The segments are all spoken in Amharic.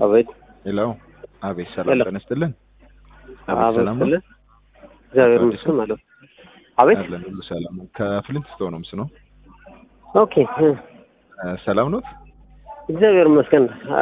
አቤት ሄሎ። አቤት ሰላም ሄሎ። ጤና ይስጥልን። አቤት አቤት ሰላም ነው? ስልህ እግዚአብሔር አዲስ ይመስገን ነው? ማለት ነው። አቤት አለን ሁሉ ሰላም ነው። ከፍሊንት ስቶን ነው ምስ ነው። ኦኬ እ፣ እ፣ ሰላም ኖት? እግዚአብሔር ይመስገን አ፣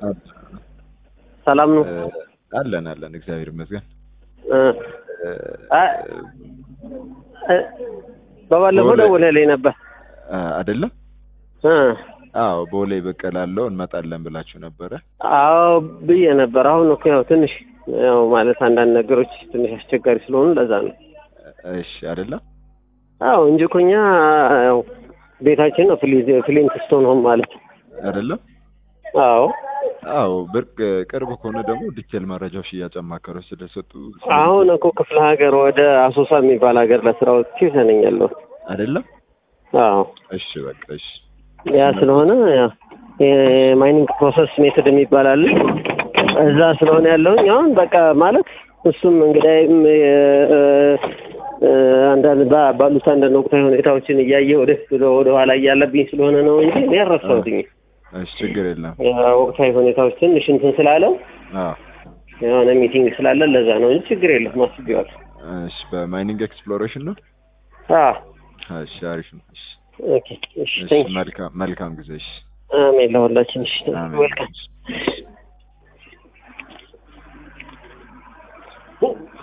ሰላም ነው። እ፣ አለን አለን እግዚአብሔር ይመስገን። እ፣ እ፣ አ፣ እ፣ በባለፈው በወለ- ደውለህልኝ ነበር። እ፣ አይደለም? እ፣ አዎ ቦሌ በቀላለው እንመጣለን ብላችሁ ነበረ። አዎ ብዬ ነበር። አሁን እኮ ያው ትንሽ ያው ማለት አንዳንድ ነገሮች ትንሽ አስቸጋሪ ስለሆኑ ለዛ ነው። እሺ አይደለም? አዎ እንጂ እኮ እኛ ያው ቤታችን ነው ፍሊ- ፍሊንት ስቶን ሆም ማለት ነው። አይደለም? አዎ አዎ ብርቅ ቅርብ ከሆነ ደግሞ ዲቴል መረጃዎች ሽያጭ አማካሪዎች ስለሰጡ አሁን እኮ ክፍለ ሀገር ወደ አሶሳ የሚባል ሀገር ለስራ ወጥቼ ይዘነኝ ያለሁት። አይደለም? አዎ እሺ በቃ እሺ ያ ስለሆነ ያ የማይኒንግ ፕሮሰስ ሜቶድ የሚባል አለ እዛ ስለሆነ ያለውኝ አሁን በቃ ማለት እሱም እንግዲህም አንዳንድ ባ- ባሉት አንዳንድ ወቅታዊ ሁኔታዎችን እያየ ወደፊት ወደ ወደ ኋላ እያለብኝ ስለሆነ ነው እንጂ እኔ አልረሳሁትኝ። እሺ ችግር የለም። ወቅታዊ ሁኔታዎች ትንሽ እንትን ስላለው አዎ የሆነ ሚቲንግ ስላለ ለዛ ነው እንጂ ችግር የለም አስቤዋለሁ። እሺ በማይኒንግ ኤክስፕሎሬሽን ነው። አዎ እሺ አሪፍ ነው። እሺ ኦኬ እሺ እሺ ቴንክ መልካም መልካም ጊዜ። እሺ አሜን ለሁላችን እሺ አሜን። ዌልካም